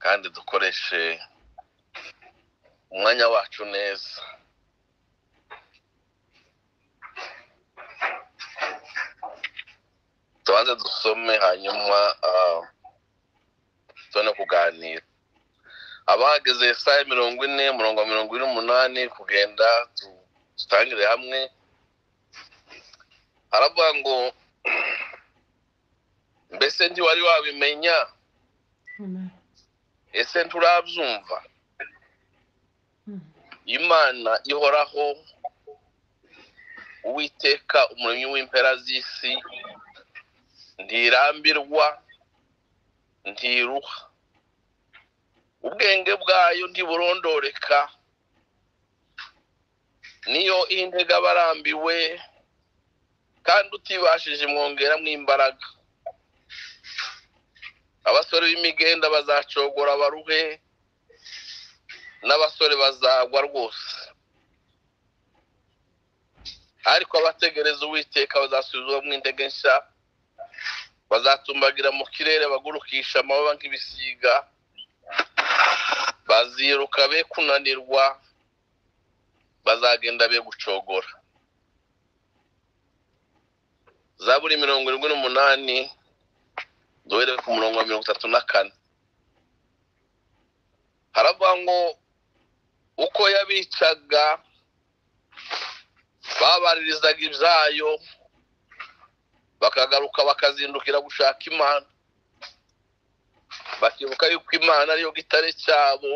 kandi dukoreshe umwanya wacu neza tubanze dusome hanyuma ah, tubone kuganira abahageze saa mirongo ine murongo wa mirongo ine n'umunani kugenda tu- dutangire hamwe haravuga ngo mbese ntiwari wabimenya Amen. ese nturabyumva Mm. imana ihoraho uwiteka umuremyi w'impera z'isi ntirambirwa ntiruha ubwenge bwayo ntiburondoreka niyo intega abarambiwe kandi utibashije mwongeramo imbaraga abasore b'imigenda bazacogora baruhe n'abasore bazagwa rwose ariko abategereza uwiteka bazasubizwamo intege nshya bazatumbagira mu kirere bagurukisha amababa nk'ibisiga baziruka be kunanirwa bazagenda be gucogora zaburi mirongo irindwi n'umunani duhereye ku murongo wa mirongo itatu na kane haravuga ngo uko yabicaga babaririzaga ibyayo bakagaruka bakazindukira gushaka imana bakibuka yuko imana ariyo gitare cyabo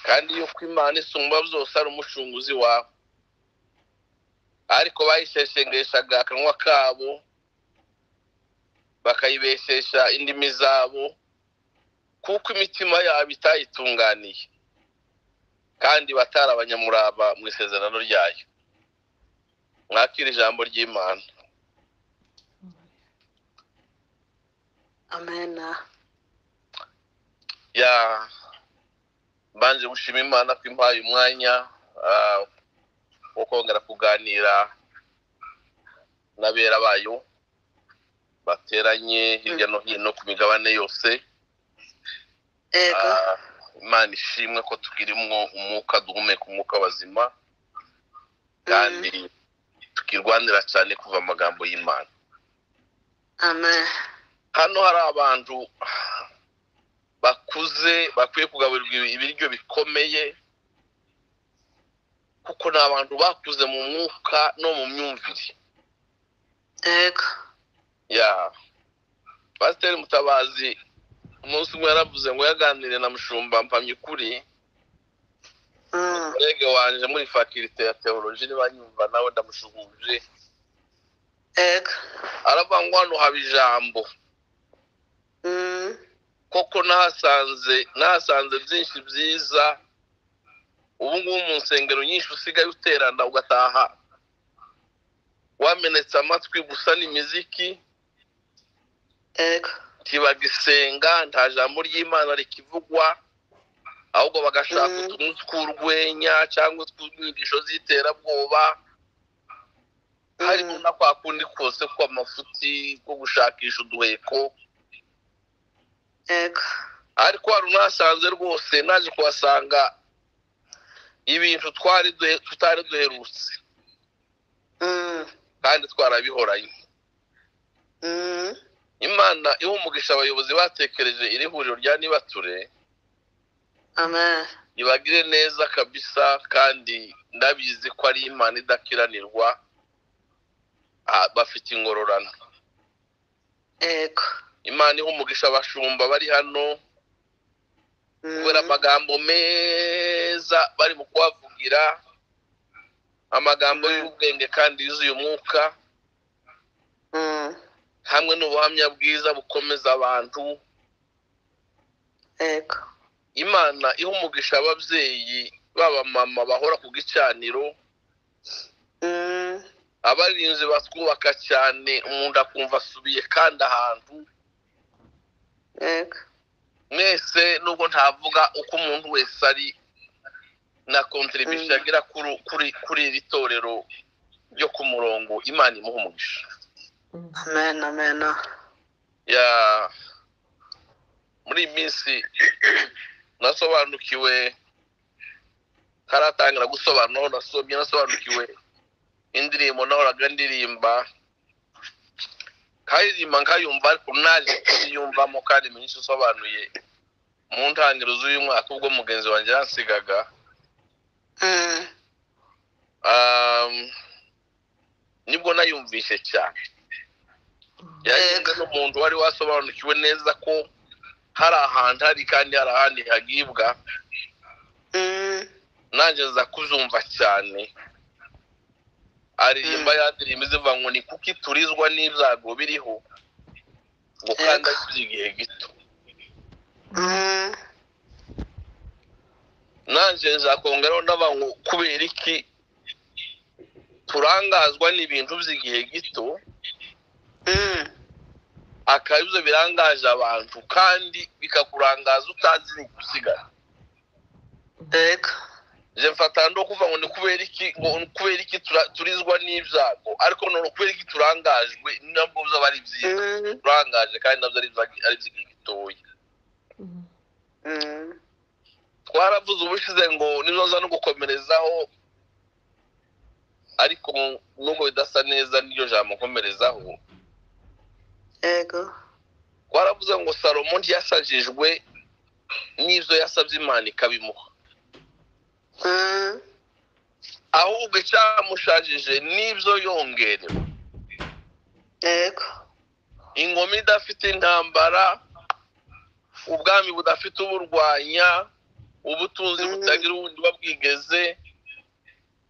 kandi yuko imana isumba byose ari umucunguzi wabo ariko bayisheshengeshaga akanwa kabo bakayibeshesha indimi zabo kuko imitima yabo itayitunganiye kandi batari abanyamurava mu isezerano ryayo mwakira ijambo ry'imana amen ya mbanje gushima imana ko impaye umwanya ah, wo kongera kuganira n'abera bayo bateranye hirya no hino ku migabane yose yego Ah, imana ishimwe ko tugirimwo umwuka duhumeka umwuka w'abazima kandi tukirwanira cyane kuva amagambo y'imana amen hano hari abantu bakuze bakwiye kugaburirwa ibiryo bikomeye kuko ni abantu bakuze mu mwuka no mu myumvire yego ya pasiteri mutabazi umunsi umwe yaravuze ngo yaganire na mushumba mpamya ukuri Mm, urege wanje muri fakirite ya teoloji niba nyumva nawe ndamushuhuje yego aravuga ngo hano haba ijambo Mm, koko nahasanze nahasanze byinshi byiza ubu ngubu mu nsengero nyinshi usigaye uterana ugataha wamenetse amatwi gusa n'imiziki yego ntibagisenga nta jambo ry'imana rikivugwa ahubwo bagashaka Mhm. utuntu tw'urwenya cyangwa utw'inyigisho z'iterabwoba harimo Mm. na kwa kundi kose kw'amafuti ko gushakisha uduheko yego ariko hari unasanze rwose naje kuhasanga ibintu twari duhe- tutari duherutse Mm, kandi twarabihoranye mm, imana iha umugisha abayobozi batekereje iri huriro rya nibature amen ibagire neza kabisa kandi ndabizi ko ari imana idakiranirwa ah, bafite ingororano yego imana iha umugisha abashumba bari hano Mm, kubera amagambo meza bari mu kubavugira amagambo Mhm. y'ubwenge kandi yuzuye umwuka mm, hamwe n'ubuhamya bwiza bukomeza abantu yego imana iha umugisha ababyeyi baba mama bahora ku gicaniro Mm, abarinzi batwubaka cyane umuntu akumva asubiye kandi ahantu yego mwese nubwo ntavuga uko umuntu wese ari na kontribution Mm. agira kuri kuri kuri iri torero ryo ku murongo imana imuha umugisha Mm. amen amen ya muri muri iyi minsi nasobanukiwe ntaratangira gusobanura aho nasobye nasobanukiwe indirimbo nahoraga ndirimba nkaririmba nkayumva ariko naje kuyumvamo kandi myinshi isobanuye mu ntangiriro z'uyu mwaka ubwo mugenzi wanjye yansigaga mm, um, nibwo nayumvise cyane yagenga n'umuntu wari wasobanukiwe neza ko hari ahantu hari kandi hari ahandi hagibwa mm, nanjye nza kuzumva cyane aririmba yandirimba izivuga ngo ni kuki turizwa n'ibyago biriho ngo kandi Yego. akiri igihe gito mm, nanjye nzakongeraho n'abantu kubera iki turangazwa n'ibintu by'igihe gito mm, akaba ibyo birangaje abantu kandi bikakurangaza utazi ni gusigara yego je mfata ndo kuva ngo ni kubera iki ngo ni kubera iki tura- turizwa n'ibyago ariko none kubera iki turangajwe nabwo byaba ari byiza mm, turangaje kandi nabyo ari byiza- ari byiza gitoya mm, twaravuze ubushize ngo nizoza no gukomerezaho ariko mu- nubwo bidasa neza niryo jambo nkomerezaho yego twaravuze ngo salomo ntiyasajijwe n'ibyo yasabye imana ikabimuha mm, ahubwo icyamushajije n'ibyo yongerewe yego ingoma idafite intambara ubwami budafite uburwanya ubutunzi Mm. butagira ubundi buba bwigeze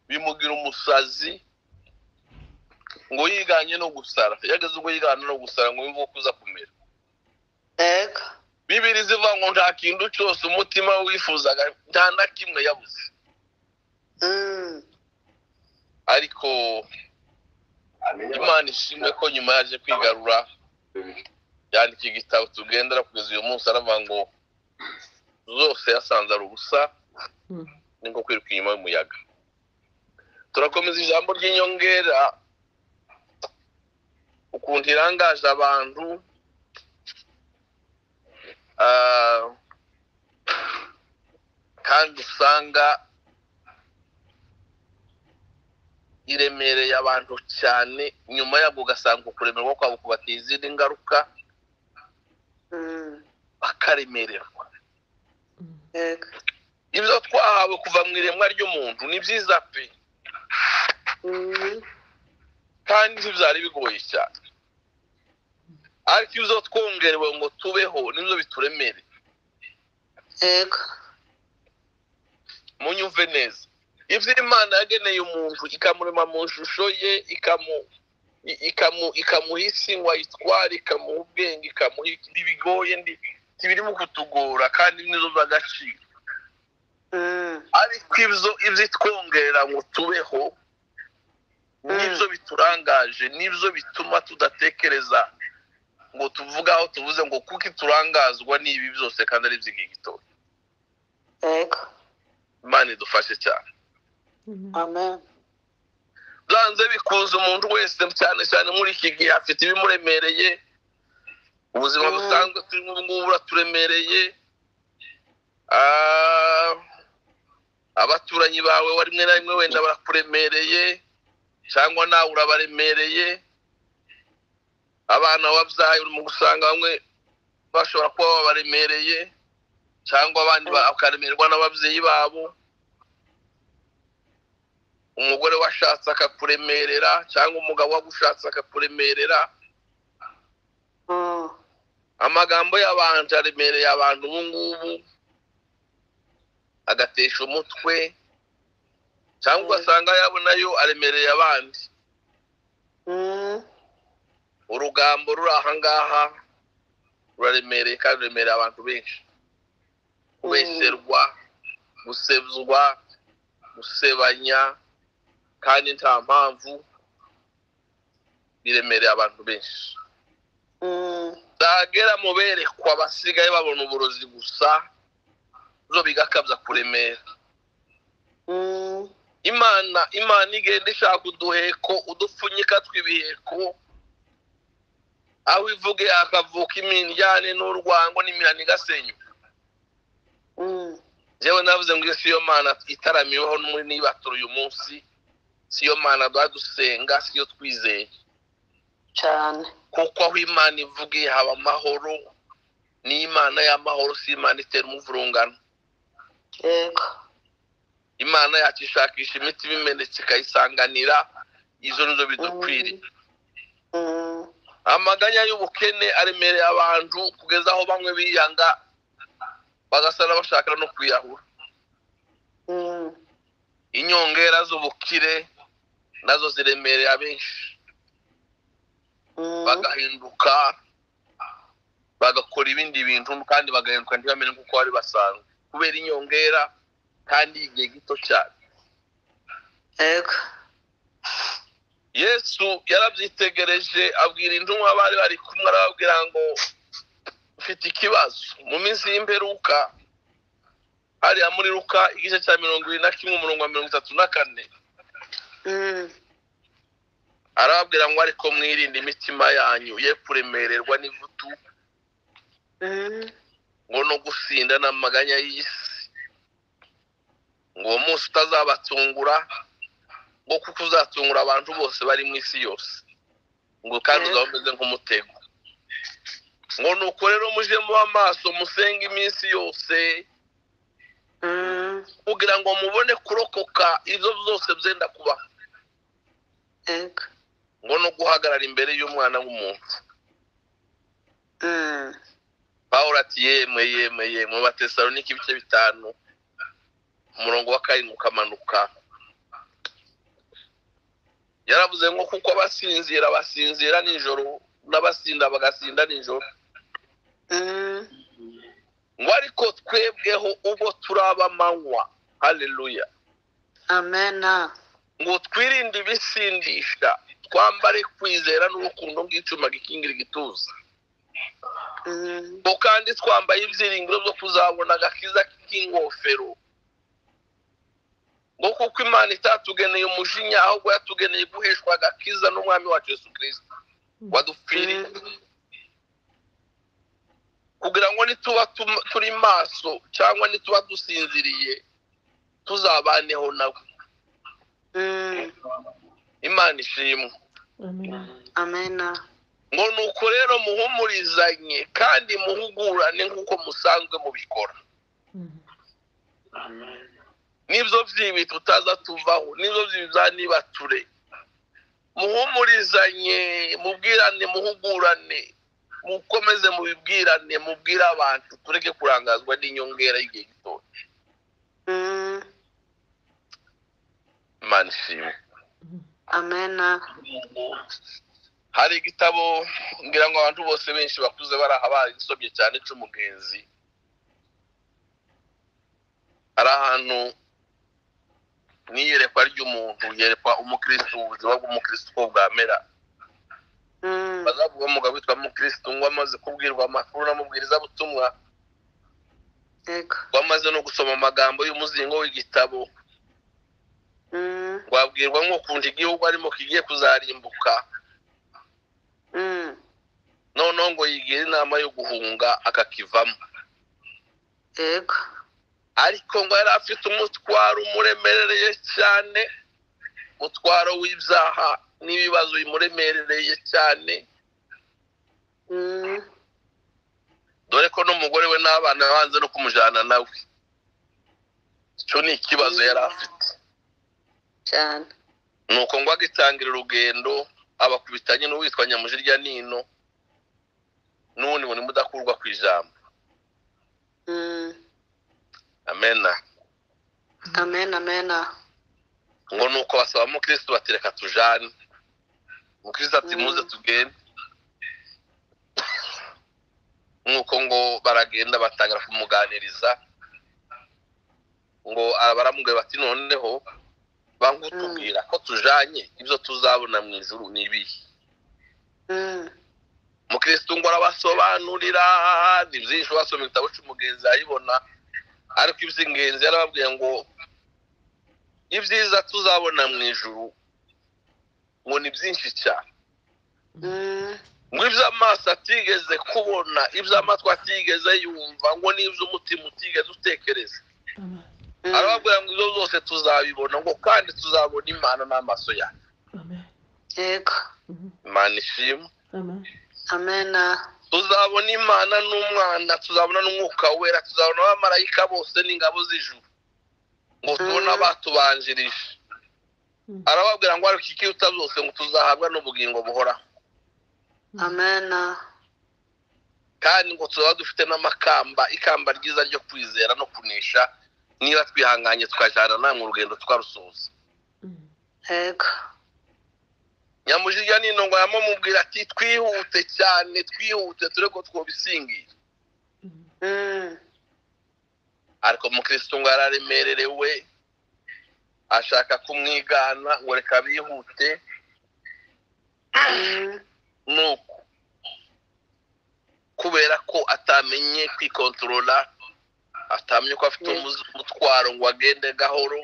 bimugira umusazi ngo yiganye no gusara yageze ubwo yigana no gusara ngo yumve uko uza kumera yego bibiri zivuga ngo nta kintu cyose umutima wifuzaga nta na kimwe yabuze mm, ariko imana ishimwe ko nyuma yaje kwigarura yandika igitabo tugendera kugeza uyu munsi aravuga ngo zose yasanze ari ubusa ni nko kwiruka inyuma y'umuyaga turakomeza ijambo ry'inyongera ukuntu irangaje abantu ah, kandi usanga iremereye abantu cyane nyuma yabwo ugasanga ukuremerwa kwabo kubatera izindi ngaruka mm, bakaremererwa yego ibyo twahawe kuva mu iremwa ry'umuntu ni byiza pe mm, kandi ntibyari bigoye cyane ariko ibyo twongerewe ngo tubeho nibyo bituremere yego munyumve neza ibyo imana yageneye umuntu ikamurema mu ishusho ye ikamu i- ikamu ikamuha isi ngo ayitware ikamuha ubwenge ikamuha iki- ntibigoye ndi- ntibirimo kutugora kandi nizo z'agaciro mm, ariko ibyo ibyo itwongera ngo tubeho nibyo biturangaje nibyo bituma tudatekereza ngo tuvuge aho tuvuze ngo kuko turangazwa n'ibi byose kandi ari iby'igihe gitoya yego imana idufashe cyane amen byanze bikunze umuntu wese cyane cyane muri iki gihe afite ibimuremereye ubuzima Mm. busanzwe turimo ubu ngubu buraturemereye Ah, abaturanyi bawe wa rimwe na rimwe wenda barakuremereye cyangwa nawe urabaremereye abana wabyaye urimo gusanga bamwe bashobora kuba babaremereye cyangwa abandi ba- bakaremerwa n'ababyeyi babo umugore washatse akakuremerera cyangwa umugabo wagushatse akakuremerera mm, amagambo y'abantu aremereye abantu ubu ngubu agatesha umutwe cyangwa ugasanga yabo nayo aremereye abandi mm, urugambo ruri aha ngaha ruraremereye kandi ruremereye abantu benshi kubesherwa gusebzwa gusebanya kandi nta mpamvu biremereye abantu benshi mm, zagera mu berekwa basigaye babona uburozi gusa zo bigakabya kuremera mm, imana imana igenda ishaka uduheko udupfunyika tw'ibiheko aho ivuge hakavuka iminjyane n'urwango n'imihana igasenyuka mm, njyewe navuze ngo iyo si yo mana itaramiweho muri n'ibaturu uyu munsi si yo mana duha dusenga si yo twizeye cyane kuko aho imana ivugiye haba amahoro n'imana y'amahoro si imana itera umuvurungano yego imana yacu ishakisha imiti ibimenetse ikayisanganira izo nizo bidukwiriye Mm, amaganya y'ubukene aremereye abantu kugeza aho bamwe biyanga bagasara bashaka no kwiyahura mm, inyongera z'ubukire nazo ziremereye abenshi mm, bagahinduka bagakora ibindi bintu kandi bagahinduka ntibamenye kuko bari basanzwe kubera inyongera kandi igihe gito cyane yego yesu yarabyitegereje abwira intumwa bari bari kumwe arababwira ngo mfite ikibazo mu minsi y'imperuka hariya muri ruka igice cya mirongo irindwi na kimwe umurongo wa mirongo itatu na kane Mm, arababwira ngo ariko mwirinde imitima yanyu ye kuremererwa n'ivutu mm, ngo no gusinda n'amaganya y'isi ngo uwo munsi utazabatungura ngo kuko uzatungura abantu bose bari mu isi yose ngo kandi Mhm. uzaba umeze nk'umutego ngo nuko rero muje muba amaso musenge iminsi yose mm, kugira ngo mubone kurokoka ibyo byose byenda kubaho yego ngo no guhagarara imbere y'umwana w'umuntu Mm, pawulo ati yemwe yemwe yemwe batesalonike ibice bitanu umurongo wa karindwi ukamanuka yaravuze ngo kuko abasinzira basinzira nijoro n'abasinda bagasinda nijoro mm, ngo ariko twebweho ubwo turaba amanywa haleluya amena ngo twirinde ibisindisha twambare kwizera n'urukundo bw'icuma gikingira igituza Mm, ngo kandi twambaye ibyiringiro byo kuzabona agakiza k'ingofero ngo kuko imana itatugeneye umujinya ahubwo yatugeneye guheshwa agakiza n'umwami wacu yesu kirisita wadupfiriye mm, kugira ngo nituba tum- turi maso cyangwa nituba dusinziriye tuzabaneho nawe mm, imana ishimwe Amen. amena ngo nuko rero muhumurizanye kandi muhugurane nk'uko musanzwe mubikora Mhm. nibyo byibi tutaza tuvaho nibyo byibi byanibature muhumurizanye mubwirane muhugurane mukomeze mubibwirane mubwire abantu tureke kurangazwa n'inyongera y'igihe gitoya Mm, imana ishimwe Mhm. amena hari igitabo ngira ngo abantu bose benshi bakuze baraha baragisobye cyane cy'umugenzi hari ahantu n'iyerekwa ry'umuntu yerekwa umukristo ubuzima bw'umukristo uko bwamera Mm, bazavuga umugabo witwa mukristo ngo amaze kubwirwa amakuru n'amubwirizabutumwa yego ngo amaze no gusoma amagambo y'umuzingo w'igitabo Mm, ngo abwirwa nk'ukuntu igihugu arimo kigiye kuzarimbuka mm, noneho ngo yigira inama yo guhunga akakivamo yego ariko ngo yari afite umutwaro umuremerereye cyane umutwaro w'ibyaha n'ibibazo bimuremerereye cyane Mm, dore ko n'umugore we n'abana banze no kumujyana nawe icyo ni ikibazo yari afite cyane nuko ngo agitangira urugendo abakubitanye n'uwitwa nyamujirya nino n'ubundi burimo udakurwa ku ijambo Mm, amena amena amena ngo nuko basaba umukristo batereka tujane umukristo ati Mm. muze tugende nuko ngo baragenda batangira kumuganiriza ngo baramubwira bati noneho bangutubwira ko tujanye ibyo tuzabona mu ijuru ni ibihe Mm, umukristo ngo arabasobanurira ni byinshi wasoma igitabo cy'umugenzi arayibona ariko iby'ingenzi yarababwiye ngo ibyiza tuzabona mu ijuru ngo ni byinshi cyane mm, ngo iby'amaso atigeze kubona iby'amatwi atigeze yumva ngo n'iby'umutima utigeze utekereza arababwira ngo ibyo zose tuzabibona ngo kandi tuzabona imana n'amaso yawe Amen. yego Mhm. imana ishimwe Amen. amena tuzabona imana n'umwana tuzabona n'umwuka wera tuzabona abamarayika bose n'ingabo z'ijuru ngo tubone Mhm. abatubanjirije Mhm. arababwira ngo ariko ikiruta zose ngo tuzahabwa n'ubugingo buhoraho amena kandi ngo tuzaba dufite n'amakamba ikamba ryiza ryo kwizera no kunesha niba twihanganye tukajyana namwe urugendo twarusoza Mhm. yego nyamujirya n'intongo yamumubwira ati twihute cyane twihute ture ko twobisingira Mhm. Mm, ariko umukirisitu ngo yararemererewe ashaka kumwigana ngo reka bihute mm, nuko kubera ko atamenye kwikontorora atamye ko afite Yes. umuzi- umutwaro ngo agende gahoro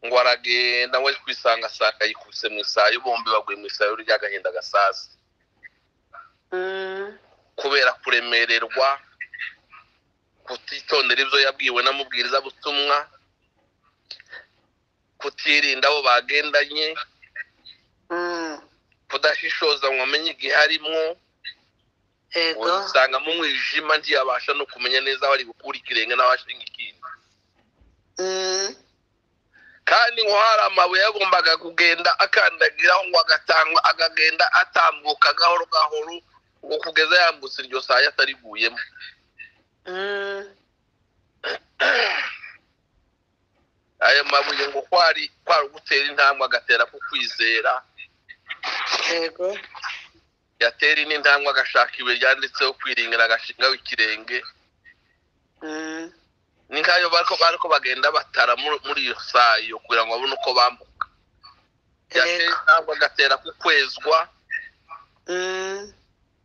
ngo aragenda we kwisanga asanga yikubise mu isayo bombi baguye mu isayo ry'agahinda gasazi mm, kubera kuremererwa kutitondera ibyo yabwiwe n'amubwirizabutumwa kutirinda abo bagendanye mm, kudashishoza ngo amenye igihe arimo yego usanga mu mwijima ntiyabasha no kumenya neza aho ari gukura ikirenge n'aho ashinga ikindi Mm, kandi ngo hari amabuye yagombaga kugenda akandagiraho ngo agatangwa akagenda atambuka gahoro gahoro ngo kugeza yambutse iryo saya atariguyemo mm, ayo mabuye ngo kwari kwari ugutera intambwe agatera ku kwizera yego yatera indi ntambwe agashaka ibuye ryanditseho kwiringira agashingaho ikirenge Mm, ni nkayo bari ko- bari ko bagenda batara muri muri iyo sayo kugira ngo babone uko bambuka yatera yego intambwe agatera ku kwezwa Mm,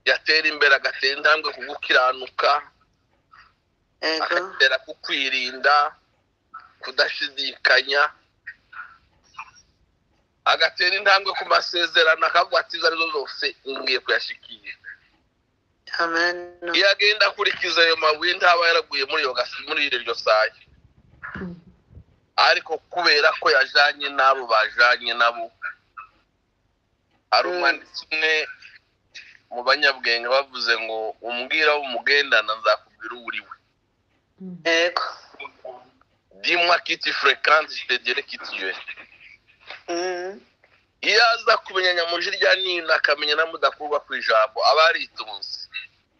yatera imbere agatera intambwe ku gukiranuka yego agatera ku kwirinda kudashidikanya agatera intambwe ku masezerano akavuga ati izo arizo zose ngiye kuyashikira amena iyo agenda akurikiza ayo mabuye ntaba yaraguye muri iyo gasi muri iryo sayo Mhm. ariko kubera ko yajanye n'abo bajanye nabo hari Mm. umwanditsi umwe mu banyabwenge bavuze ngo umbwira aho umugendana nzakubwira uwo uri we Mhm. yego dimwa kiti furekansi sitedire kiti yuwe Mm, iyo aza kumenya nyamujirya nina akamenya na mudakurwa ku ijambo aba yaritunze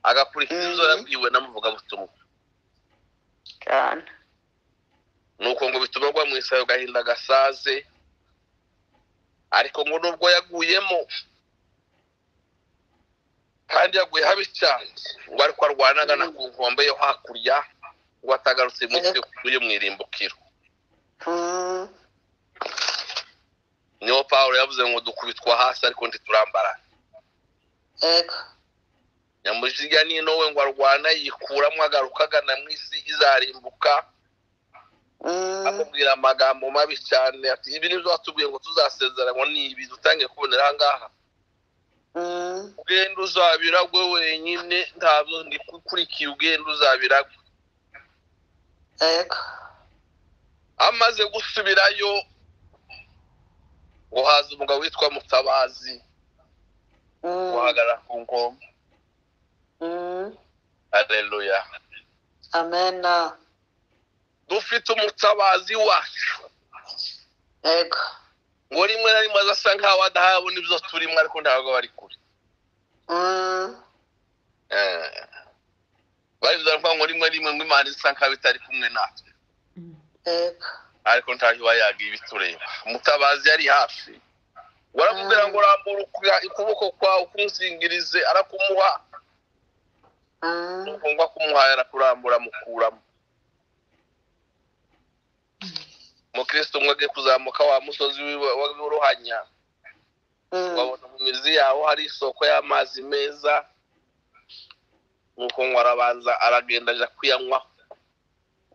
agakurikiza Mhm. ibyo yabwiwe n'amuvugabutumwa cyane nuko ngo bituma agwa mu isayo gahinda gasaze ariko ngo nubwo yaguyemo kandi yaguye habi cyane ngo ariko arwanaga na ku nkombe yo hakurya ngo atagarutse mu isi yo mu irimbukiro Mm, niho pawulo yavuze ngo dukubitwa hasi ariko ntiturambara yego nyamujirya nino we ngo arwana yikuramo agaruka agana mu isi izarimbuka Mm, amubwira amagambo mabi cyane ati ibi ni byo watubwiye ngo tuzasezeranwa ni ibi dutangiye kubonera aha ngaha mm, ugenda uzabiragwe wenyine ntabwo ndi ukurikiye ugenda uzabiragwe yego amaze gusubirayo ngo haza umugabo witwa mutabazi Mm, guhagarara ku ngoma mm, areruya amena dufite umutabazi wacu yego ngo rimwe na rimwe azasa nkaho adahabona ibyo turimo ariko ntabwo aba ari kure Mm, Eh. barivuze ngo ngo rimwe na rimwe ngo imana isa nkaho itari kumwe natwe Mhm. yego ariko ntaho iba yagiye ibitureba umutabazi yari hafi waramubwira ngo rambura uku- ukuboko kwawe ukumuzingirize arakumuha Mm, ntugomba kumuhaye arakurambura amukuramo umukristo umwe agiye kuzamuka wa musozi w'iwe- w'uruhanya mm, wabona mu mizi yawo hari isoko y'amazi meza nuko ngo arabanza aragenda aja kuyanywa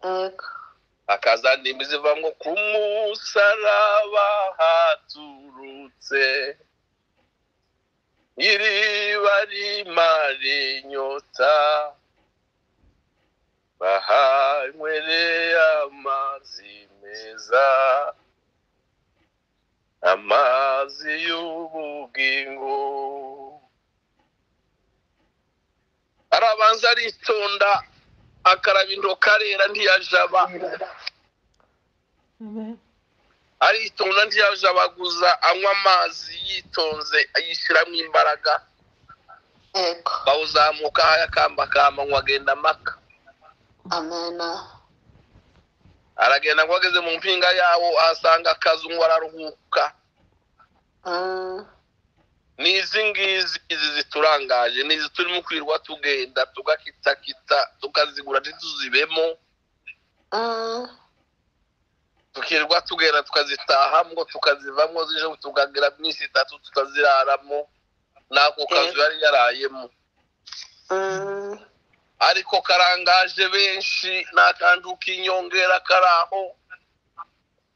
yego akaza ndimi ziva ngo ku musaraba haturutse iriba rimara inyota bahanywereye amazi meza amazi y'ubugingo arabanza aritonda akaraba intoki arera ntiyajaba Amen. aritonda ntiyajabaguza anywa amazi yitonze ayishyiramo imbaraga ego bawuzamuka akamba akamba agenda amaka amena aragenda ngo ageze mu mpinga yawo ahasanga akazu ngo araruhuka Mm, ni izi ngizi izi ziturangaje ni izi turimo kwirirwa tugenda tugakitakita tukazigura ntituzibemo mm, tukirirwa tugenda tukazitahamo tukazivamo zije tukagira iminsi itatu tukaziraramo n'ako kazu yari yarayemo mm, ariko karangaje benshi nta kantu k'inyongera kari aho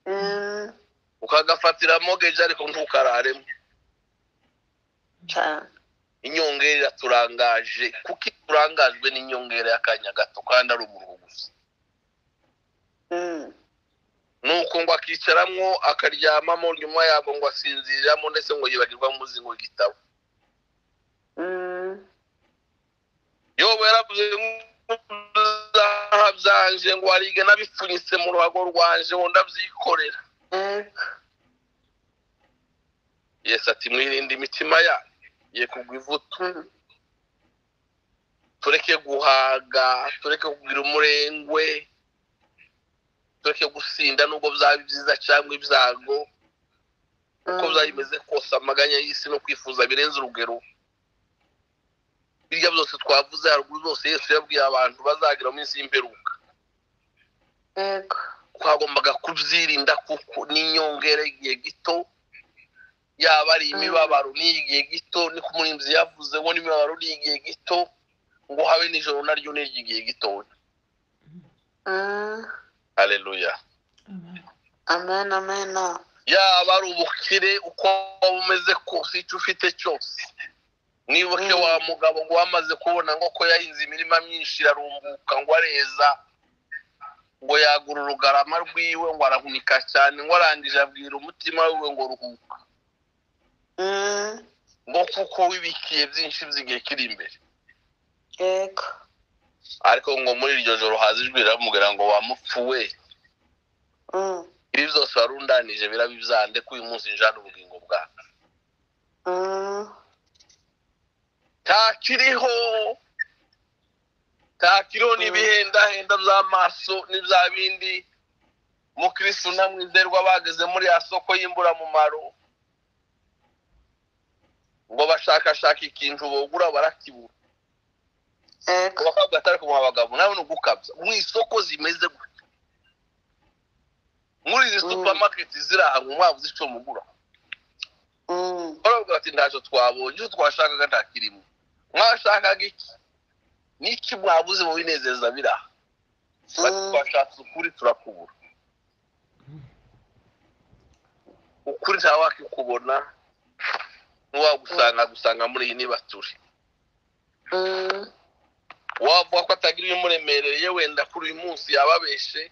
mm, ukagafatira mogeje ariko ntukararemo cyane inyongera aturangaje kuko iyo turangajwe n'inyongera y'akanya gato kandi ari umuruho gusa Mm, ni uko ngo akicaramwo akaryamamo nyuma yabwo ngo asinziriramo ndetse ngo yibagirwa muzi ngo igitabo mm, yoba yaravuze ngo byanje ngo arige nabipfunyitse mu ruhago rwanje ngo ndabyikorera ego yesi ati mwirinde imitima yanyu ye kugwa ivutu Mm, tureke guhaga tureke kugira umurengwe tureke gusinda nubwo byaba byiza cyangwa ibyago uko mm, byaba bimeze kose amaganya y'isi no kwifuza birenze urugero birya byose twavuze haruguru byose yesu yabwiye abantu bazagira mu minsi y'imperuka ego twagombaga kubyirinda kuko n'inyongera y'igihe gito yaba ari imibabaro n'iyigihe gito niko umurinzi yavuze ngo n'imibabaro n'iyigihe gito ngo habe nijoro naryo n'iry'igihe gitoya Mm, hareruya Amen. amen amena yaba ari ubukire uko waba umeze kose icyo ufite cyose nibuke Mm. wa mugabo ngo wamaze kubona ngo ko yahinze imirima myinshi irarumbuka ngo areza ngo yagura urugarama rwiwe ngo arahunika cyane ngo arangije abwira umutima wiwe ngo ruhuka Mm, ngo kuko wibikiye byinshi by'igihe kiri imbere ego ariko ngo muri iryo joro haza ijwi riramubwira ngo wamupfuwe Mm, ibi byose warundanije biraba ibyande ko uyu munsi njana ubugingo bwawe mm, ntakiriho ntakiriho n'ibihendahenda by'amaso n'ibya bindi mukirisitu namwizerwa bageze muri ya soko y'imburamumaro ngo bashakashaka ikintu bogura barakibura ego abakobwa batari kumuha abagabo nawe ni ugukabya mu isoko zimeze gutya muri izi Mm. supamaketi ziri aha ngo mwaba uzi icyo mugura Mm, baravuga bati ntacyo twabonye icyo twashakaga ntakirimo mwashakaga iki n'iki mwabuze mu binezeza biri aha bati Mm. twashatse ukuri turakubura ukuri nta wakikubona n'uwagusanga gusanga muri iyi nibature mm, wavuga ko atagira ibimuremereye wenda kuri uyu munsi yababeshe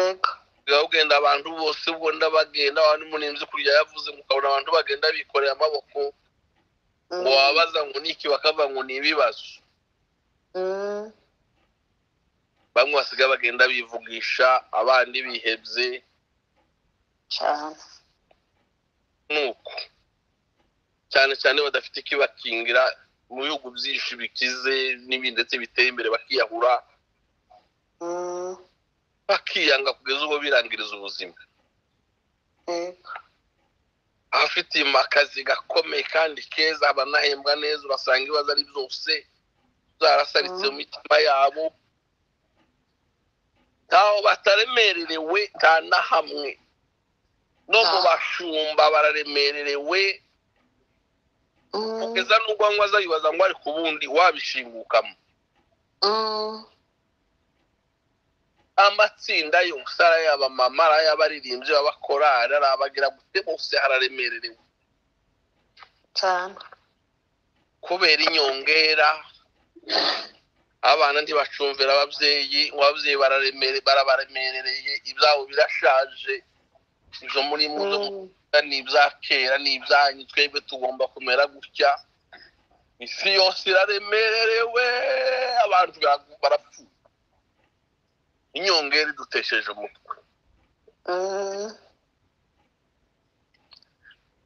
ego bwaba bugenda abantu bose ubona bagenda abantu umurinzi kurya yavuze ngo ukabona abantu bagenda bikoreye amaboko Mm, ngo wababaza ngo niki bakavuga ngo ni ibibazo mm, bamwe basigaye bagenda bivugisha abandi bihebye cyane nuko cyane cyane badafite ikibakingira mu bihugu byinshi bikize n'ibindi ndetse biteye imbere bakiyahura Mm, bakiyanga kugeza ubwo birangiriza ubuzima ego abafite akazi gakomeye kandi keza banahembwa neza urasanga ibibazo ari byose zarasaritse mu mitima yabo ntaho bataremererewe nta na hamwe no mu Ah. bashumba bararemererewe Mm, kugeza n'ubwo anywa azayibaza ngo ariko ubundi wabishingukamo mm, amatsinda yose ari ay'abamama ari ay'abaririmbyi b'abakorari ari abagira gute bose hararemererewe cyane kubera inyongera abana ntibacumvira ababyeyi ngo ababyeyi bararemere barabaremerereye ibyabo birashaje ibyo muri mu zo Mm, ni ibya kera ni ibyanyu twebwe tugomba kumera gutya isi yose iraremerewe abantu bara- barapfuye inyongera idutesheje umutwe mm,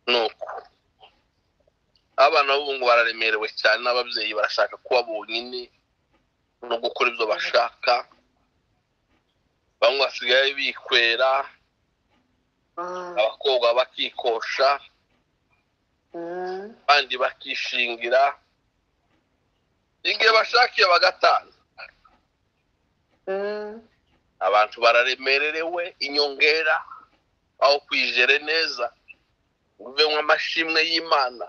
ni uko abana b'ubu ngo bararemerewe cyane n'ababyeyi barashaka kuba bonyine no gukora ibyo bashaka bamwe basigaye bikwera mm, abakobwa bakikosha mm, abandi bakishingira igihe bashakiye bagatanga mm, abantu bararemererewe inyongera aho kwijere neza uve amashimwe y'imana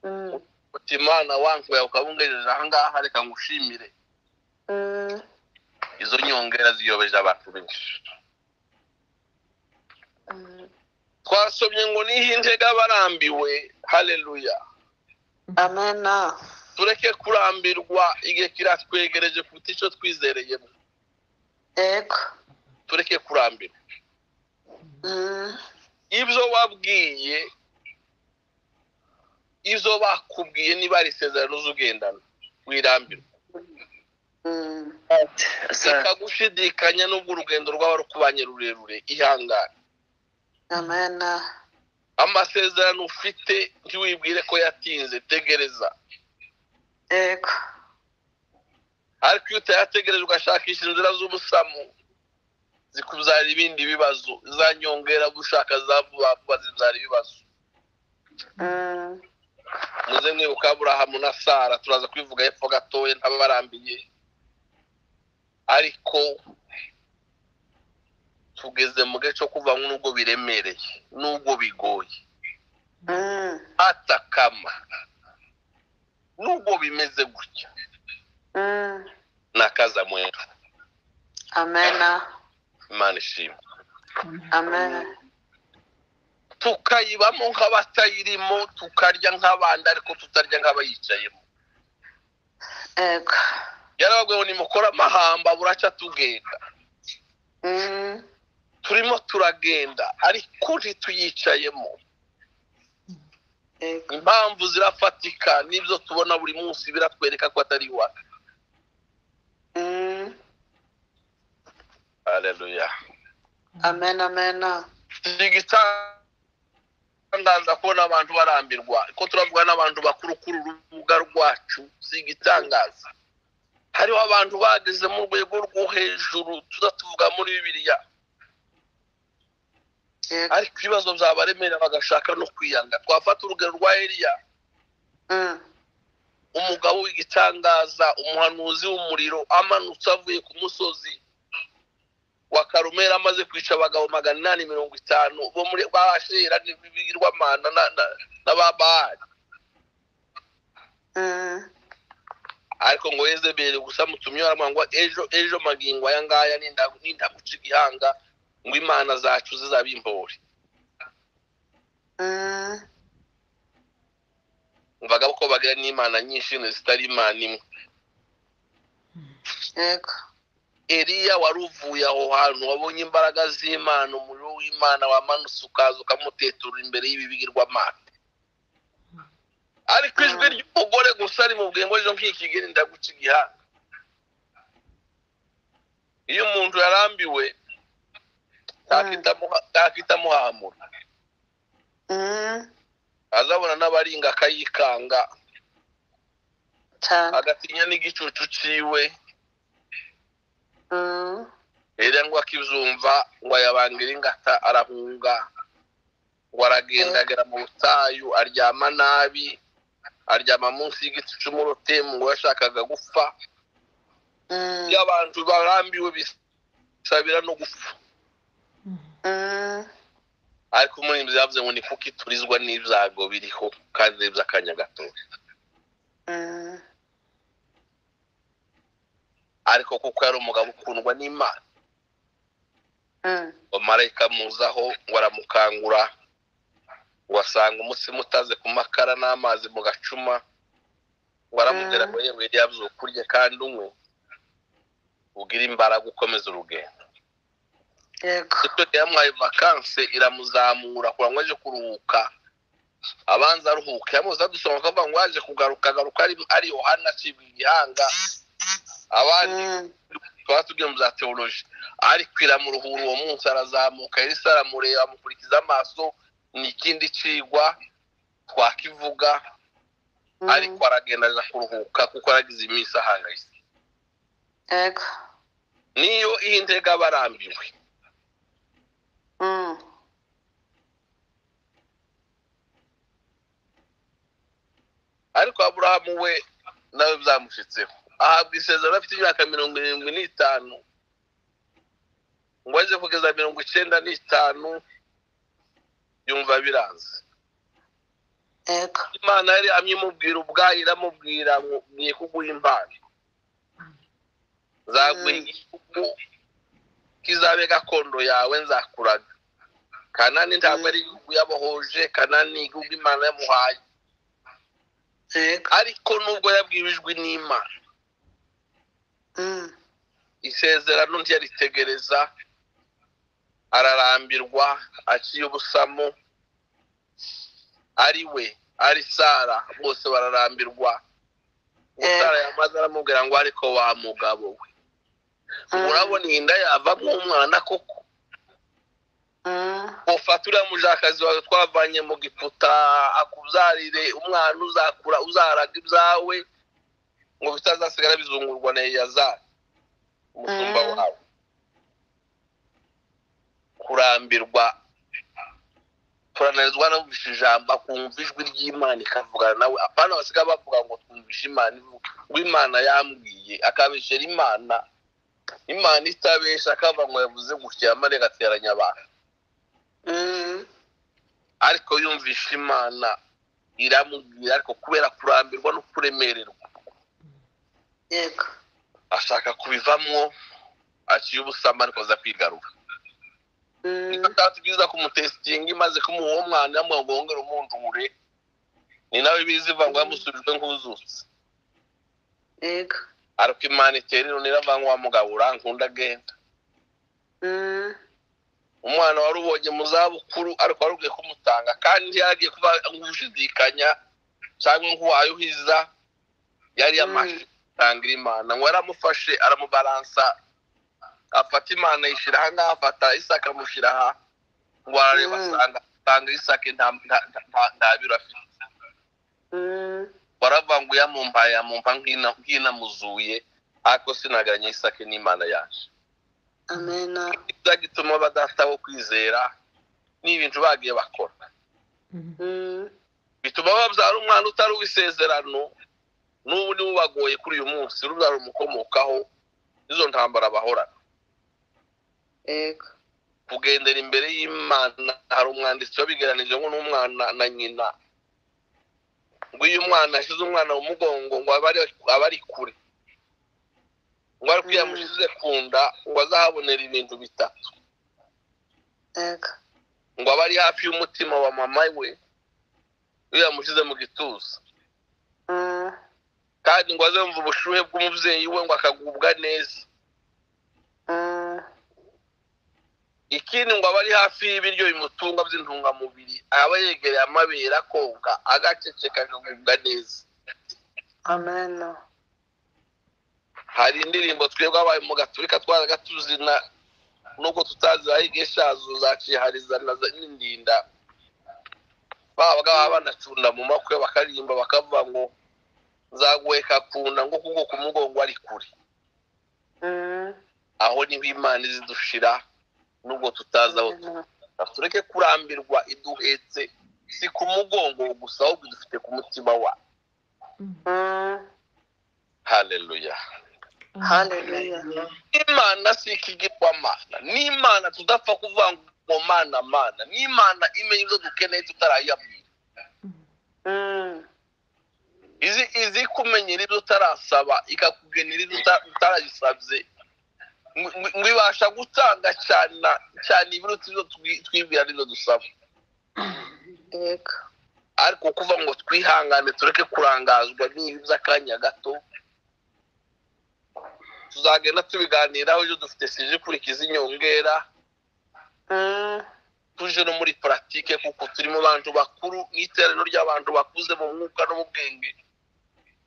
mm, uti imana wankuye ukabungejeje ahangaha reka ngushimire mm. izo nyongera ziyobeje abantu benshi Mm. twasomye ngo niho intega barambiwe haleluya amena tureke kurambirwa igihe kiratwegereje kuko icyo twizereyemo yego tureke kurambirwa Mm, ibyo wabwiye izo bakubwiye niba ari isezerano z'ugendana wirambirwa mm. reka gushidikanya n'ubwo urugendo rwaba rukubanye rurerure ihangane amena amasezerano ufite ntiwibwire ko yatinze tegereza yego ariko iyo utayategereje ugashakisha inzira z'ubusamu zikubyara ibindi bibazo zanyongera gushaka za vuba vuba zibyara ibibazo Mm, muze mwibuka aburahamu na sara turaza kwivuga hepfo gatoya ntababarambiye ariko tugeze mu gace ko kuva nubwo biremereye nubwo bigoye mm, atakama nubwo bimeze gutya mm. nakaza mwera amena imana ishimwe amena tukayibamo nk'abatayirimo tukarya nk'abandi ariko tutarya nk'abayicayemo yego yarababwiye ngo nimukora amahamba buracya tugenda Mm, turimo turagenda ariko ntituyicayemo yego impamvu zirafatika n'ibyo tubona buri munsi biratwereka ko atari iwacu Mm, haleluya amena amena igitangaza kubona abantu barambirwa ko turavuga n'abantu bakuru kuri uru rubuga rwacu si igitangaza hariho abantu bageze mu rwego rwo hejuru tuzatuvuga muri bibiliya yego ariko ibibazo byabaremera bagashaka no kwiyanga twafata urugero rwa eliya Mm, umugabo w'igitangaza umuhanuzi w'umuriro amanutse avuye ku musozi wa karumera amaze kwica abagabo magana inani mirongo itanu bo muri ba ashera n'ibigirwamana na- na- n'ababahari mm, ariko ngo yezebeli gusa mutumye baramwanga ngo ejo ejo magingo aya ngaya ninda- nindaguca igihanga ngo imana zacu zizaba imbore mm, mvaga ko bagira n'imana nyinshi zitari imana imwe yego Eliya wari uvuye aho hantu wabonye imbaraga z'Imana umuriro w'Imana wamanutse ukaza ukamuteturura imbere y'ibibigirwamana ariko ijwi Mm. ry'umugore gusa rimubwiye ngo ejo nk'ikigeni ndaguca igihanga iyo umuntu yarambiwe ntakitamuha- ntakitamuhamura Mm, azabona n'abaringa akayikanga cyane agatinya n'igicucu ciwe Mm, Eliya ngo akizumva ngo ayabangira ingata arahunga ngo aragendagera mu butayu aryama nabi aryama munsi y'igiti cy'umurotemu ngo yashakaga gupfa mm, iyo abantu barambiwe bisabira no gupfa mm, ariko umurinzi yavuze ngo ni kuko iturizwa n'ibyago biriho kandi by'akanya gatoya mm, ariko kuko yari umugabo ukundwa n'imana mm, marayika amuzaho ngo aramukangura ugasanga umutsima utaze ku makara n'amazi mu gacuma waramugera ngo yewe yabyuka kurya kandi unywe ugira imbaraga ukomeza urugendo yego icyo yamuhaye vakanse iramuzamura kurango aje kuruhuka abanza aruhuka yamuze adusoma akavuga ngo yaje kugaruka agaruka ari- ari yohana acibwa igihanga abandi tukaba tugiye mu bya teoloji ariko iramuruhura uwo munsi arazamuka elisa aramureba amukurikiza amaso ni ikindi cigwa twakivuga Mm, ariko aragenda aja kuruhuka kuko aragize iminsi ahangayitse yego niyo iyi ntega aba arambiwe Mm, ariko aburahamu we nawe byamushitseho ahabwa isezerano afite imyaka mirongo irindwi n'itanu ngo aje kugeza mirongo icyenda n'itanu yumva biranze yego imana yari amyimubwira ubwayo iramubwira ngo ngiye kuguha impano nzaguha igihugu kizabe gakondo yawe nzakuraga kanani ntabwo ari igihugu yabohoje kanani ni igihugu imana yamuhaye yego ariko nubwo yabwirijwe n'imana Mm, isezerano ntiyaritegereza ararambirwa aciye ubusamo ari we ari sara bose bararambirwa Ngo Eh. sara yamaze aramubwira ngo ariko wa mugabo we mm, urabona iyi nda yavamo umwana koko mm, ufata uriya mujakazi wawe twavanye mu giputa akubyarire umwana uzakura uzaraga ibyawe ngo bitazasigara bizungurwa na eliyazari umusumba Mm. wawe kurambirwa kurananizwa numvisha ijambo akumva ijwi ry'imana ikavugana nawe apana basigaye bavuga ngo twumvishe imana ivuga ngo imana yambwiye akabeshera imana imana itabesha akava ngo yavuze gutya maze agateranya abantu mm, ariko yumvisha imana iramubwira ariko kubera kurambirwa no kuremererwa yego ashaka kubivamo aciye ubusamba ariko aza kwigarura Mm, niba atatubwiza kumutesitinga imaze kumuha uwo mwana yamuha ngo wongere umundure ni nawe biziva ngo yamusubijwe nk'uzutse yego ariko imana itera ironi irava ngo wamugabo urankunda agenda Mm, umwana wari ubonye mu zabukuru ariko wari ugiye kumutanga kandi yaragiye kuba nk'ushidikanya cyangwa nk'uwayo uhiza yari yamaze gutangira imana ngo yaramufashe aramubaransa afata imana yishyira aha ngaha afata isaka amushyira aha ngo arareba Mm. asanga asanga isake nta- nta- nta- nta- nta biro afite mm, baravuga yamumpa yamumpa nk'ina- nk'inamuzuye ariko sinagaranye isake n'imana yaje amena ibyo gituma badata wo kwizera ni ibintu bagiye bakora Mm, bituma babyara umwana utari uw'isezerano n'ubu niwe ubagoye kuri uyu munsi rubyara umukomokaho izo ntambara bahorana yego kugendera imbere y'imana hari umwanditsi wabigeranije ngo n'umwana na nyina ngo iyo umwana ashyize umwana mu mugongo ngo abe ari- abe ari kure ngo ariko iyo Mm. yamushyize ku nda ngo azahabonera ibintu bitatu yego ngo abe ari hafi y'umutima wa mama we iyo yamushyize mu gituza Mm, kandi ngo aze yumva ubushyuhe bw'umubyeyi we ngo akagubwa neza mm, ikindi ngo aba ari hafi y'ibiryo bimutunga by'intungamubiri aba yegereye amabere akonga agaceceka akagubwa neza amena hari indirimbo twebwe abaye mu gaturika twaraga tuzina nubwo tutazihaye igihe cyazo zaciharizana n'indinda babaga baba banacunda mu makwe bakaririmba bakavuga ngo nzaguheka kunda ngo kubwo ku mugongo ari kure Mm, aho niho imana izidushira nubwo tutazi aho amena. tureke kurambirwa iduhetse si ku mugongo gusa ahubwo dufite ku mutima wa Mm, haleluya haleluya imana si ikigirwamana n'imana tudapfa kuvuga ngo mana mana n'imana imenya ibyo dukeneye tutarayiyabwira Mm, izi izi kumenyera ibyo utarasaba ikakugenera ibyo uta- utarayisabye ngo- ngo- ngo ibasha gutanga cyane cyane ibiruta ibyo twi- twibwira n'ibyo dusaba yego ariko kuva ngo twihangane tureke kurangazwa n'ibi by'akanya gato tuzagenda tubiganiraho ibyo dufite sije ikurikiza inyongera Mm, tuje no muri puratike kuko turi mu bantu bakuru n'iteraniro ry'abantu bakuze mu mwuka no mu bwenge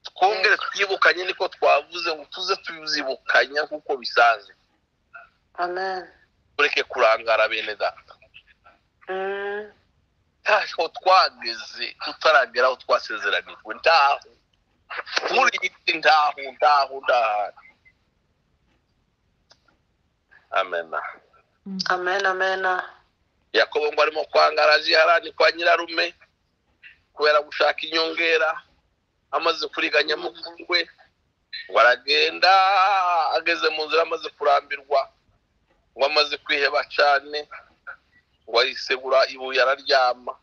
twongere twibukanye niko twavuze ngo tuze tuzibukanya nk'uko bisanzwe amen tureke kurangara bene data Mm, ntaho twageze tutaragera aho twasezeranijwe ntaho muri iyi si ntaho ntaho ndahari amena amen amen yakobo ngo arimo kwangaraza iharani kwa nyirarume kubera gushaka inyongera amaze kuriganya mukuru we ngo aragenda ageze mu nzira amaze kurambirwa ngo amaze kwiheba cyane ngo arisegura ibuye araryama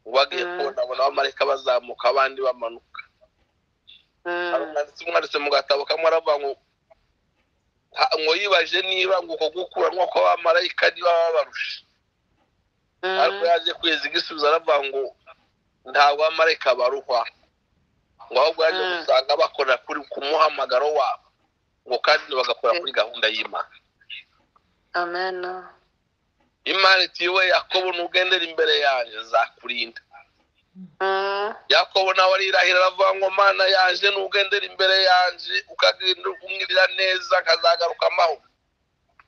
ngo agiye Mm. kubona abona abamarayika bazamuka abandi bamanuka hari Mm, umwanditsi umwanditse mu gatabo kamwe aravuga ngo "Ha- ngo yibaje niba ngo uko gukuranwa kw'abamarayika niba babarusha ariko mm, yaje kwezi igisubizo aravuga ngo ntabwo abamarayika baruhwa ngo ahubwo yaje Mm. gusanga bakora kuri ku muhamagaro wabo ngo kandi bagakora kuri gahunda y'imana amen imana iti we yakobo nugendera imbere yanjye nzakurinda Mm, yakobo nawe arirahira aravuga ngo mana yanjye nugendera imbere yanjye ukagenda umwirira neza nkazagaruka amahoro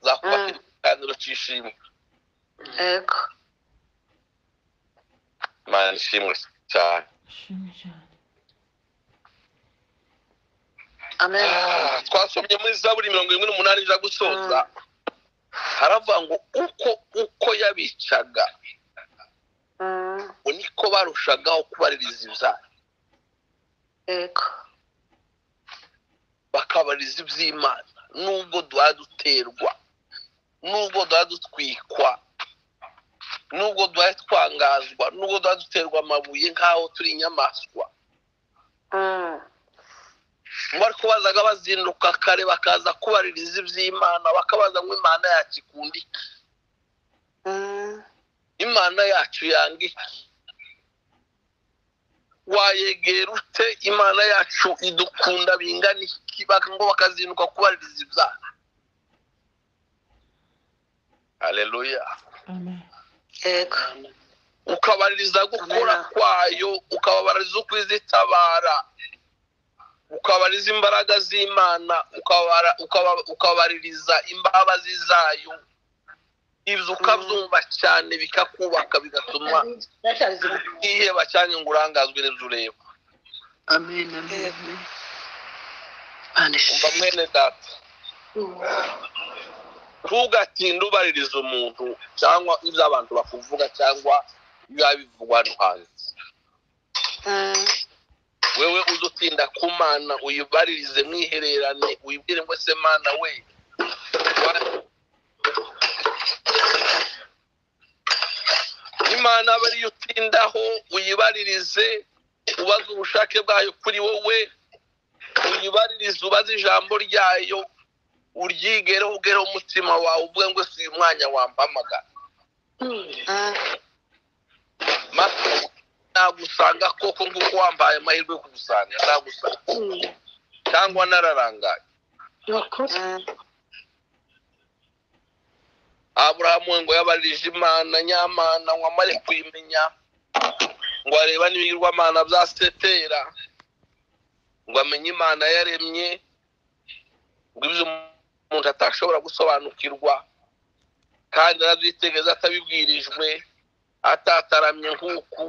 nzakubaka Mm. ikiganiro cy'ishimwe yego imana ishimwe cyane Shimwe cyane. amen Ah, twasomye muri zaburi mirongo irindwi n'umunani ija gusoza haravuga ngo uko uko yabicaga Mm, ngo niko barushagaho kubaririza ibyaha yego bakabariza iby'imana nubwo duha duterwa nubwo duha dutwikwa nubwo duha twangazwa nubwo duha duterwa amabuye nk'aho turi inyamaswa Mm, ngo ariko bazaga bazinduka kare bakaza kubaririza iby'imana bakabaza ngo imana yacu ikunda iki mm, imana yacu yanga iki wayegera ute imana yacu idukunda bingana iki Bak- ngo bakazinduka kubaririza ibyaha haleluya Amen. yego ukabaririza gukora Amen. kwayo ukabaririza ukwizitabara ukabaririza imbaraga z'imana ukabara- ukaba- ukabaririza imbabazi zayo ibyo ukabyumva cyane bikakubaka bigatuma utiheba cyane ngo urangazwe n'ibyo ureba Amen, amen, amen. Imana umva ishimwe. mwene data ntugatinde ubaririza umuntu cyangwa ibyo abantu bakuvuga cyangwa biba bivugwa hano hanze Mm, wewe uze utinda ku mana uyibaririze mwihererane uyibwire ngo se mana we wa- imana abe ariyo utindaho uyibaririze ubaze ubushake bwayo kuri wowe uyibaririze ubaze ijambo ryayo uryigereho ubwereho umutima wawe uvuge ngo si uyu mwanya wampamagara mm, mato nagusanga koko nk'uko wambaye amahirwe yo kugusanga nagusanga cyangwa nararangaye mm, aburahamu we ngo yabarije imana nyamana ngo amare kuyimenya ngo areba n'ibigirwamana bya setera ngo amenye imana yaremye ngo ibyo umuntu atashobora gusobanukirwa kandi arabyitegereza atabibwirijwe atataramye nk'uku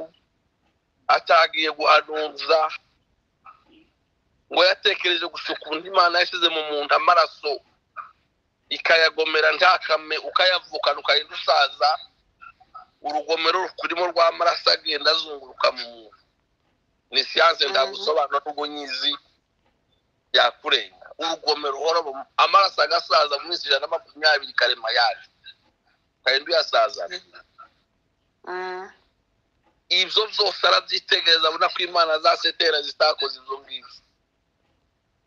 atagiye guhanuza ngo yatekereje gusa ukuntu imana yashyize mu muntu amaraso ikayagomera ntakame ukayavukana ukagenda usaza urugomero rukurimo rw'amaraso agenda azunguruka mu muntu ni siyanse ndagusobanura n'ubunyizi byakurenga urugomero uhora mu- amaraso agasaza mu minsi ijana na makumyabiri karema yaje ukagenda uyasazana mm, ibyo byose arabyitegereza abona ko imana za setera zitakoze ibyo ngibyo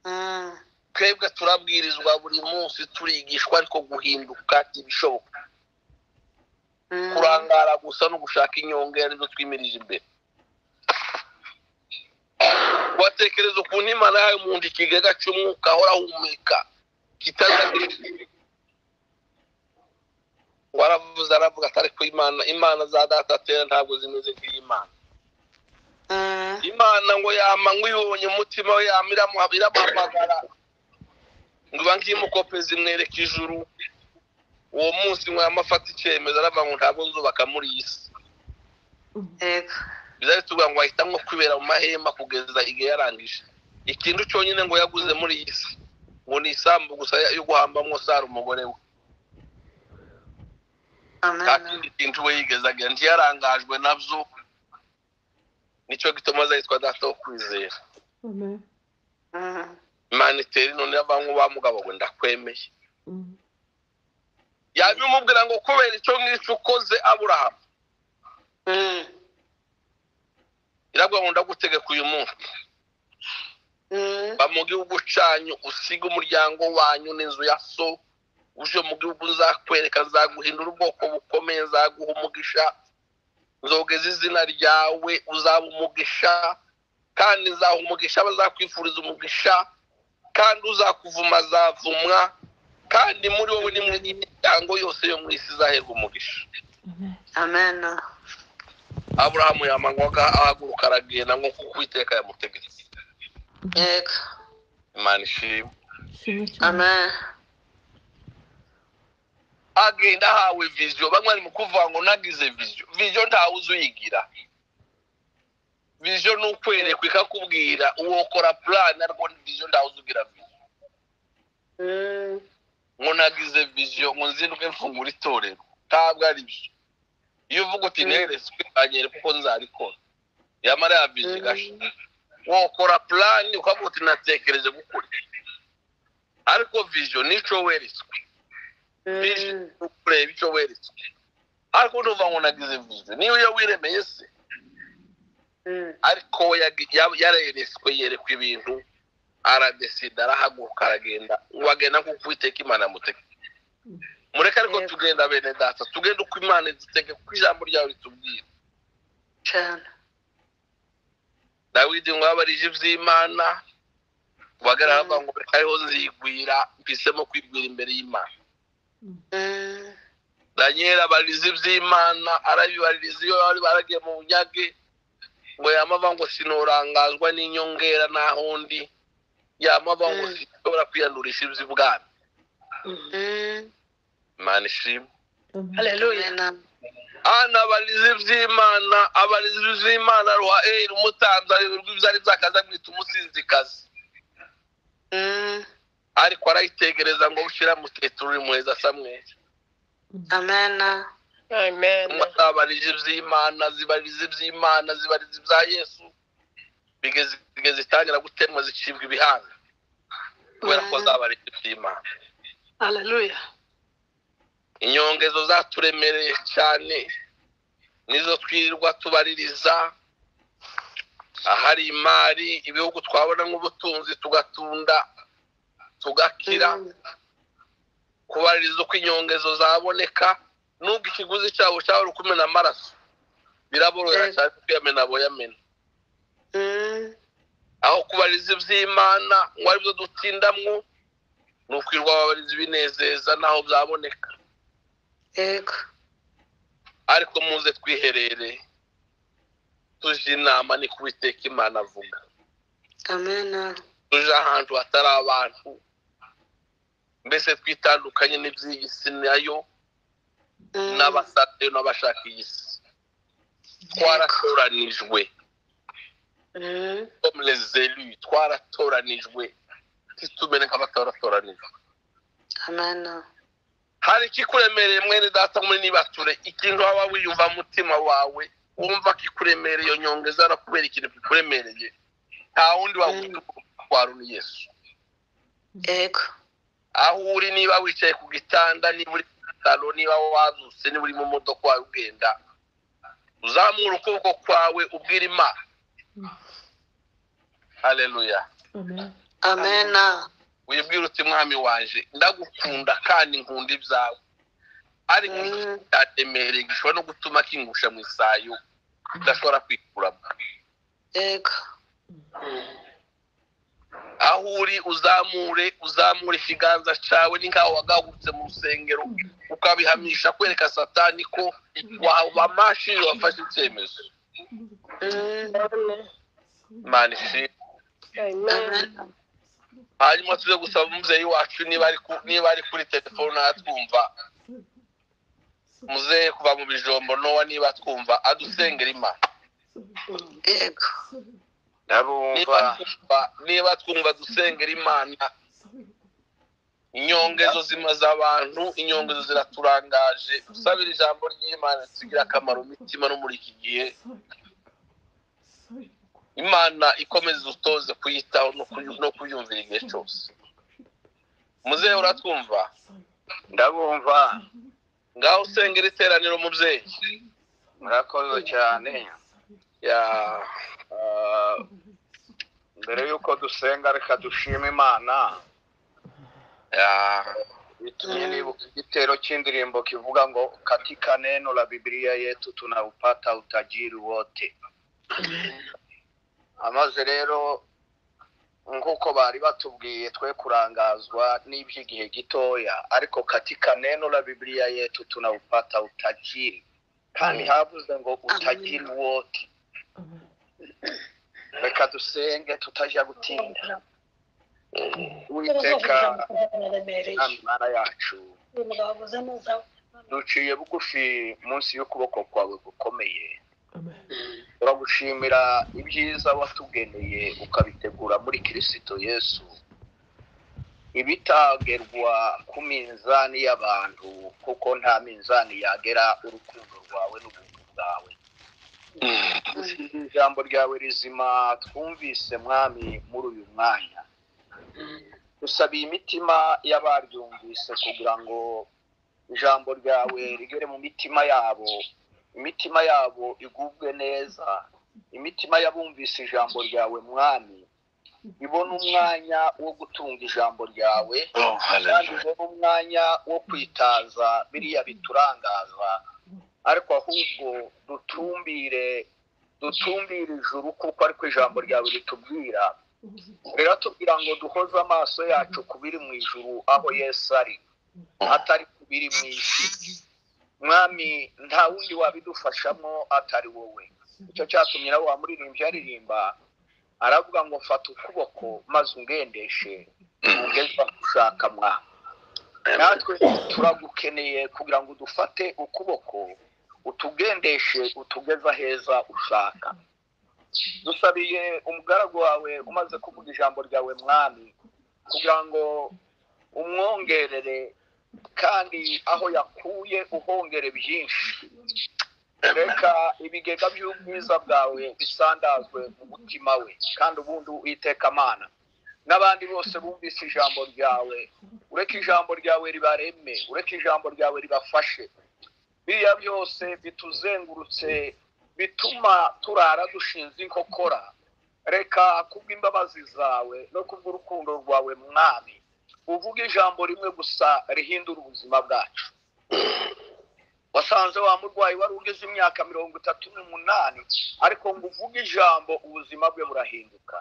mm, twebwe turabwirizwa buri munsi turigishwa ariko guhinduka ntibishoboka kurangara gusa no gushaka inyongera nibyo twimirije imbere watekereza ukuntu imana yawe mu nda ikigega cy'umwuka ahora ahumeka kitazagirira waravuze aravuga atari ku imana imana za data atera ntabwo zimeze nk'iy'imana imana ngo yama nk'uyibonye umutima we yama iramuha- iramuhamagara ngo iba nk'imukopezi imwereka ijuru uwo munsi mwama afata icyemezo aravuga ngo ntabwo nzubaka muri iyi si yego bizari tuvuga ngo ahita nko kwibera mu mahema kugeza igihe yarangije ikintu cyonyine ngo yaguze muri iyi si ngo ni isambu gusa yo guhambamo sara umugore we nta amen kindi kintu we yigeze agira ntiyarangajwe nabyo nicyo gituma aza yitwa data wo kwizera Amen. Mm, imana itera none bamwe ba mugabo ngo ndakwemeye Mm. yabimubwira ngo kubera icyo ngicyo ukoze aburahamu mm, iravuga ngo ndagutegeka uyu munsi mm, ba mu gihugu cyanyu usiga umuryango wanyu n'inzu ya so uje mu gihugu nzakwereka nzaguhindura ubwoko bukomeye nzaguha umugisha nzogeza izina ryawe uzaba umugisha kandi nzaha umugisha abazakwifuriza umugisha kandi uzakuvuma azavumwa kandi muri wowe nimwe n'imiryango yose yo mu isi izaherwa umugisha Amen. amen aburahamu yamanywaga ahaguruka aragenda nk'uko uwiteka yamutegetse yego imana ishimwe Shimwe cyane. amen agenda ahawe viziyo bamwe bari mu kuvuga ngo nagize viziyo viziyo ntawe uzi uyigira viziyo ni ukwerekwa ikakubwira uwokora purani ariko viziyo ntawe uzi ugira viziyo Mm, ngo nagize viziyo ngo nzindwe mfungura itorero ntabwo ari byo iyo uvuga uti neretswe anyereka uko nzarikora yamara ya viziyo igasha wokora purani ukavuga uti natekereje gukora ariko viziyo nicyo weretswe mm, kureba icyo weretswe ariko ntuva ngo nagize viziyo niyo iyo wiremeye se mm, ariko we yagi- ya- yareretswe yerekwa ibintu aradesida arahaguruka aragenda ngo agenda nk'uko uwiteka imana yamutege mureke ariko Yego. tugenda bene data tugende uko imana idutege kuko ijambo ryawe ritubwira cyane dawidi ngo yabarije iby'imana bagara bavuga ngo reka ariho nzigwira mpisemo kwigwira imbere y'imana Mm, danyeli abariza iby'imana arabibaririza iyo bari baragiye mu bunyage ngo yamava ngo sinorangazwa n'inyongera naho ndi yamava ngo Mm. sinshobora kwiyandurisha iby'ibwami mm, imana ishimwe Amen. Hallelujah. amen ana abariza iby'imana abariza iby'imana ruha eri umutanzi ayoberwa ibyo ari byakaza amwita umusinzikazi Mm, ariko arayitegereza ngo bushyira mutetero uri muheza samweri amen Amen. umwe azabarije iby'imana zibariza iby'imana zibariza ibya yesu bigeze bigeze itangira gutemwa zicibwa ibihanga kubera ko zabarije iby'imana Hallelujah. inyongezo zaturemereye cyane nizo twirirwa tubaririza ahari imari ibihugu twabona nk'ubutunzi tugatunda tugakira Mm, kubaririza uko inyongezo zaboneka nubwo ikiguzi cyabo cyabura uko umena amaraso biraborohera Yego. cyane kuyamena aboyamena mm, aho kubaririza iby'imana ngo aribyo dutindamwo ni ukwirwa babariza ibinezeza naho byaboneka yego ariko muze twiherere tuje inama ni kubiteka imana avuga amen tuje ahantu hatari abantu mbese twitandukanye n'iby'iyi si nayo Mm, n'abasatayo n'abashaka iyi si twaratoranijwe mm, comme les élus twaratoranijwe titumene nk'abataratoranijwe amen hari ikikuremereye mwene data muri nibature ikintu waba wiyumva mu mutima wawe wumva kikuremereye iyo nyongeza no kubera ikintu kikuremereye nta wundi wagutwara ni yesu yego aho uri niba wicaye ku gitanda niba uri ku bitaro niba wazutse niba uri mu modoka wawe ugenda uzamura ukuboko kwawe ubwira imana hareruya Amen. amen wibwira uti mwami waje ndagukunda kandi nkunda ibyawe ariko igihe cyaremereye gishobora no gutuma kingusha mu isayo udashobora kwikuramo yego aho uri uzamure uzamure ikiganza cyawe ni nk'aho wagahurutse mu rusengero ukabihamisha kwereka satani ko wabamashije wafashe icyemezo Mm, imana ishimwe Amen. amen hanyuma tuze gusaba umubyeyi wacu niba ari ku- niba ari kuri telefone atwumva muzehe kuva mu bijombo nowa niba atwumva adusengera imana yego niba ndarumva twumva niba twumva dusengera imana inyongezo zimaze abantu inyongezo ziraturangaje usabira ijambo ry'imana tugira akamaro imitima no muri iki gihe imana ikomeze utoze kuyitaho no kuyu- no kuyumvira igihe cyose muzehe uratwumva ndarumva ngaho usengera iteraniro mubyeyi murakoze cyane ya Ah, mbere y'uko dusenga reka dushima imana ya bitumye nibuka igitero cy'indirimbo kivuga ngo katika neno la bibiliya yetu tunaupata utajiri wote amaze rero nk'uko bari batubwiye twe kurangazwa n'iby'igihe gitoya ariko katika neno la bibiliya yetu tunaupata utajiri kandi havuze ngo utajiri wote reka dusenge tutajya gutinda uwiteka Mwami mana yacu duciye bugufi munsi y'ukuboko kwawe gukomeye turagushimira ibyiza watugeneye ukabitegura muri kirisito yesu ibitagerwa ku minzani y'abantu kuko nta minzani yagera urukundo rwawe n'ubuntu bwawe dushimira ijambo ryawe rizima twumvise mwami muri uyu mwanya dusabiye imitima y'abaryumvise kugira ngo ijambo ryawe rigere mu mitima yabo imitima yabo igubwe neza imitima y'abumvise ijambo ryawe mwami ibona umwanya wo gutunga ijambo ryawe Oh, kandi hallelujah. ibona umwanya wo kwitaza biriya biturangaza ariko ahubwo dutumbire dutumbire ijuru kuko ariko ijambo ryawe ritubwira riratubwira ngo duhoze amaso yacu ku biri mu ijuru aho yesu ari atari ku biri mu isi mwami nta wundi wabidufashamo atari wowe icyo cyatumye nawe wamuririmbyi aririmba aravuga ngo mfata ukuboko maze ungendeshe ungezwa gushaka mwami natwe turagukeneye kugira ngo dufate ukuboko utugendeshe utugeza heza ushaka dusabiye umugaragu wawe umaze kuvuga ijambo ryawe mwami kugira ngo umwongerere kandi aho yakuye uhongere byinshi reka ibigega by'ubwiza bwawe bisandazwe mu mutima we kandi ubundi uwiteka amana n'abandi bose bumvise ijambo ryawe ureke ijambo ryawe ribareme ureke ijambo ryawe ribafashe biriya byose bituzengurutse bituma turara dushinze inkokora reka kubw'imbabazi zawe no kubw'urukundo rwawe mwami uvuga ijambo rimwe gusa rihindura ubuzima bwacu wasanze wa murwayi wari ugeze imyaka mirongo itatu n'umunani ariko ngo uvuge ijambo ubuzima bwe burahinduka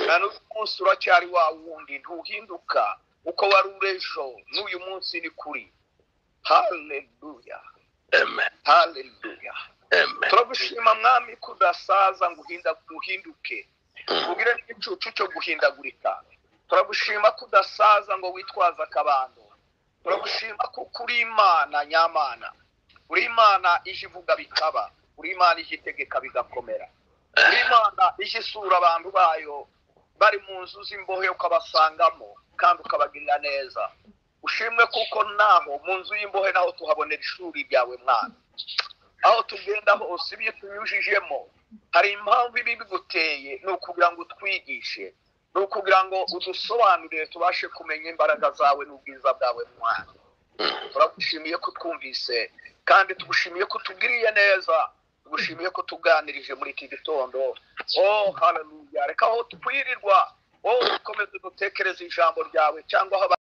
na n'uyu munsi uracyari wa wundi ntuhinduka uko wari uri ejo n'uyu munsi ni kuri haleluya Amen. haleluya Amen. turagushima mwami ko udasaza ngo uhinda- uhinduke ubwire n'igicucu cyo guhindagurika turagushima ko udasaza ngo witwaze akabando turagushima ko kuri imana nyamana uri imana ije ivuga bikaba uri imana ije itegeka bigakomera uri imana ije isura abantu bayo bari mu nzu z'imbohe ukabasangamo kandi ukabagirira neza ushimwe kuko naho mu nzu y'imbohe naho tuhabonera ishuri ryawe mwana aho tugenda hose ibyo tunyujijemo hari impamvu ibi biguteye ni ukugira ngo utwigishe ni ukugira ngo udusobanurire tubashe kumenya imbaraga zawe n'ubwiza bwawe mwana turagushimiye ko twumvise kandi tugushimiye ko utugiriye neza tugushimiye ko tuganirije muri iki gitondo oh haleluya reka aho twirirwa oh dukomeze dutekereze ijambo ryawe cyangwa aho aba-